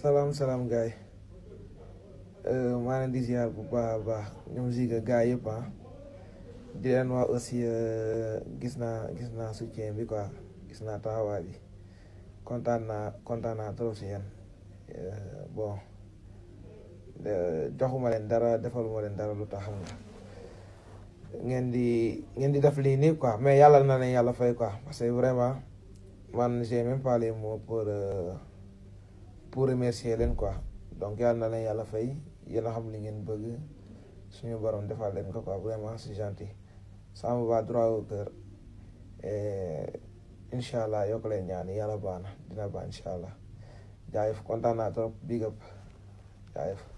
salaam salaam gaay maa leen di ziar bu baax a baax ñoom Ziga gaay yëpp ah di leen wax aussi gis naa gis naa soutien bi quoi gis naa taxawaay bi kontaan naa kontaan naa trop si yéen bon joxuma leen dara defaluma leen dara lu tax xam nga ngeen di ngeen di def lii nii quoi mais yàlla na leen yàlla fay quoi parce que vraiment man j'ai même pas les mots pour pour remercier leen quoi donc yàlla na leen yàlla fay yéen a xam li ngeen bëgg suñu borom defal leen ko quoi vraiment c'est gentil ça me va droit au cœur incha allah yokk leen ñaan yàlla baax na dina baax incha allah jaayef kontaan naa trop big up jaayef